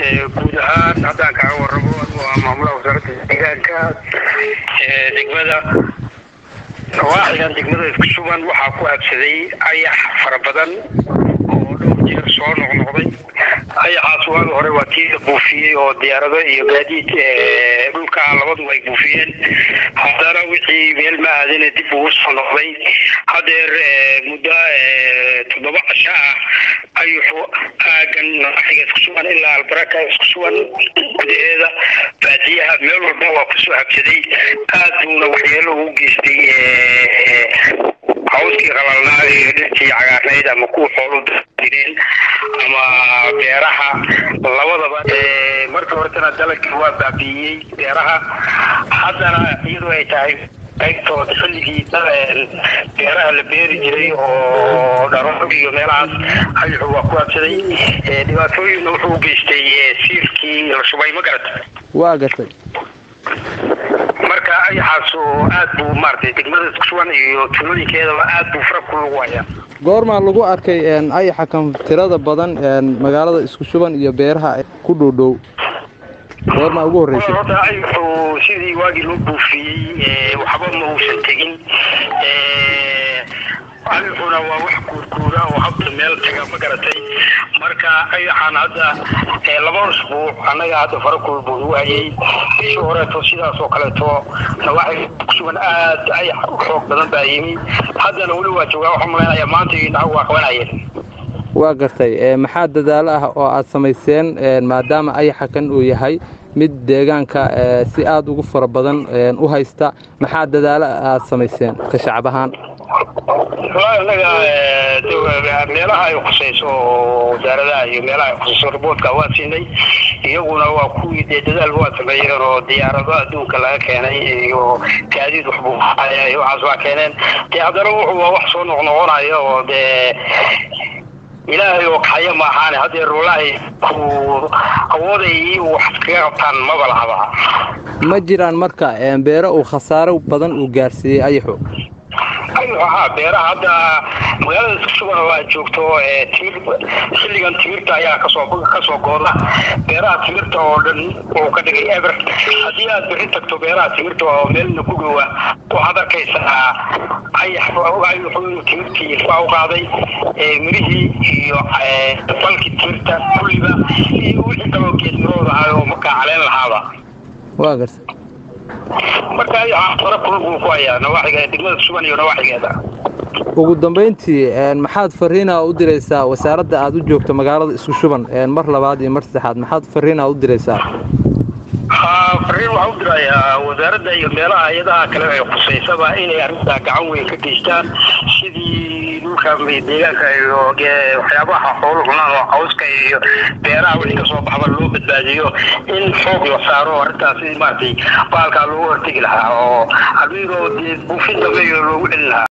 guud ahaan haddaan kaga waramo waa maamulaha wasaaradda deegaanka degmada nawaaxigan degmada isku sugan waxaa ku habsaday ayax fara badan oo dhowr jeer soo noqnoqday ayaxaas waagi hore waa tii la buufiyey oo diyaarado iyo gaadiid dhulka labaduba ay buufiyeen haddana wixii meel ma aadine dib ugu soo noqday hadeer muddo toddoba casho ah ayuxu aagan nawaaxiga isku sugan ilaa albaraka isku sugan gudaheeda baadiyaha meel walba waa kusoo habsaday aad buuna waxyeelo ugu geystay hawskii qalalnaa iyo dhirtii cagaarnayd ama kuwa xoolu direen ama beeraha labadaba markii horetana dalagii waa baabi'iyey beeraha haddana iyadoo ay tahay qaybtood xilligii beeraha la beeri jiray oo dharoog iyo meelahaas ayuxu waa ku habsaday dhibaatooyinna wuxuu u geystay siirkii la shubay ma garata waa gartay marka ayaxaas oo aad buu maaragtay degmada isku sugan iyo tuulooyinkeedaba aad buu fara ku lagu hayaa goormaa lagu arkay ayaxa kan tirada badan magaalada isku shuban iyo beeraha ku dhowdhow goormaa ugu horreysay horta ayaxu sidii waagii loo buufiyey waxba ma uusan tegin ayaxuna waa wax guurguura oo habda meel taga ma garatay marka ayaxaan hadda laba usbuuc annaga hadda fara kulbuu igu hayay bishii horeeto sidaas oo kaleeto nawaaxi kusugan aad ayax u xoog badan baa yimi haddana weli waa joogaa waxaan malaynayaa maanta iyo indhaha waa qabanayeen waa gartay maxaa dadaalo ah oo aad samayseen maadaama ayaxa kan uu yahay mid deegaanka si aada ugu fara badan u haysta maxaa dadaalo aad samayseen ka shacab ahaan anaga meelaha ay khusayso oo wasaaradaha iyo meelaha ay khusayso riboodka waa siinay iyaguna waa kuwii dee dadaal waa sameeyeen oo diyaarado adduunka laga keenay iyo gaadiid waxbuu iyo waxaas waa keeneen dee haddana wuxuu waa wax soo noqnoqonaya oo dee ilaahay oo kaxaya ma ahaane haddee wallaahi ku awooday wax kaga qabtaan maba lahaba ma jiraan marka beero uu khasaaro badan uu gaarsiiyey ayaxu haa beeraha hadda magaalada isku sugan oo aad joogto timir xilligan timirta ayaa kasoo kasoo gooda beeraha timirta oo dhan uu ka dhigay eber haddii aad bixin tagto beeraha timirta oo meelna ku dhowa waxaad arkaysaa ayax ayuxuu timirtii ilfaa u qaaday mirihii iyo falkii timirta kulliba iyo wixii kaloo geedmirooda ahay oo markaa caleen lahaaba waa garta marka ayaxa fara kulul buu ku hayaa nawaaxiga degmada sugan iyo nawaaxigeeda ugu dambayntii maxaad fariina u diraysaa wasaaradda aad u joogto magaalada isku shuban mar labaad iyo mar saddexaad maxaad fariina u diraysaa fariin waxaa u dirayaa wasaaradda iyo meelaha hay-adaha kale ay khusaysaba inay arrintaa gacan weyn ka geystaan sidii dhulka deegaanka iyo waxyaabaha xoolu cunaan oo cawska iyo beeraha wixii kasoo baxba loo badbaadiyo in xoog la saaro arrintaasi maaragtay baalkaa loogu hortegi lahaa oo haddii buufin dambe loogu celin lahaa